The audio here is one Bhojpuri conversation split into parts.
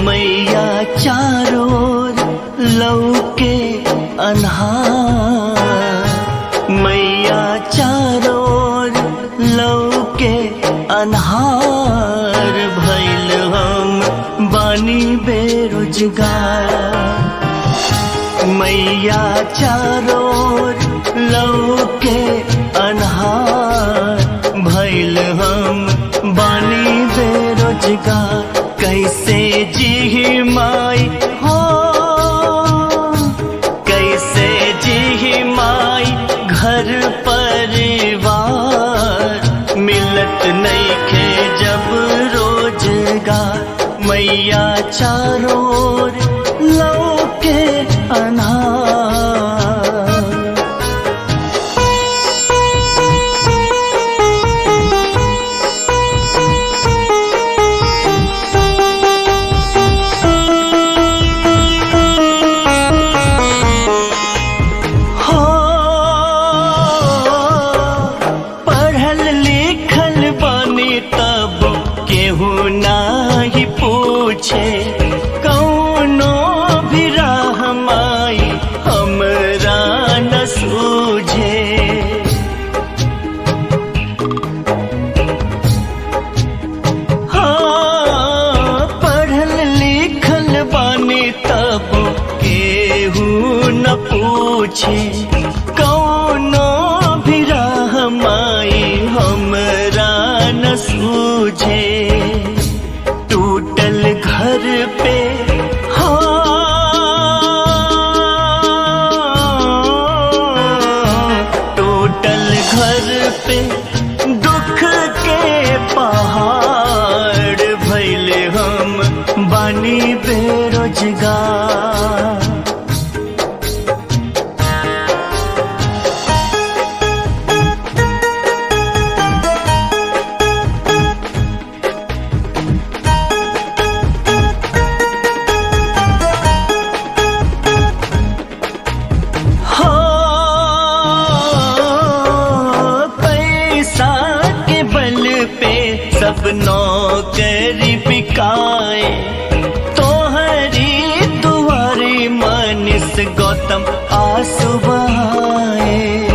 मैया चारों लौके अन्हार मैया चारों लौके अन्हार भैल हम बानी बेरोजगार मैया चारों लौके अन्हार भैल हम बानी बेरोजगार कैसे जी माई हो कैसे जी माई घर परिवार मिलत नहीं खे जब रोजगार मैया चारों लौके अनार हो पढ़ल लिखल बनी तब केहू नाही पूछे कौनो भी राह माई हमरा न सूझे हाँ, पढ़ल लिखल बानी तब केहू न पूछे कौनो भी राह माई हमरा न सूझे टूटल घर पे हाँ, टूटल घर पे दुख के पहाड़ भैले हम बानी बेरोजगार हो पैसा के बल पे सब नौकरी बिकाए तोहरी दुआरी मनिस गौतम आंसू बहाए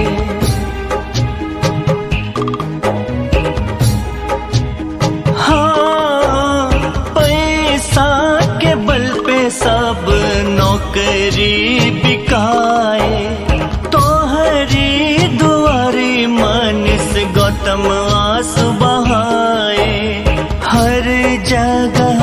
हाँ पैसा के बल पे सब नौकरी बिकाए तोहरी दुआरी मनिस गौतम आंसू बहाए हर जगह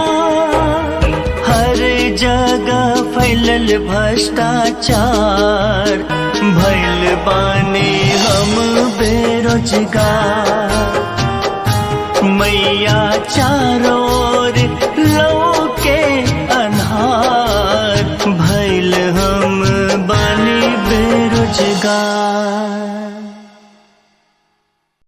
हर जगह फैलल भ्रष्टाचार भैल बानी हम बेरोजगार मैया चारों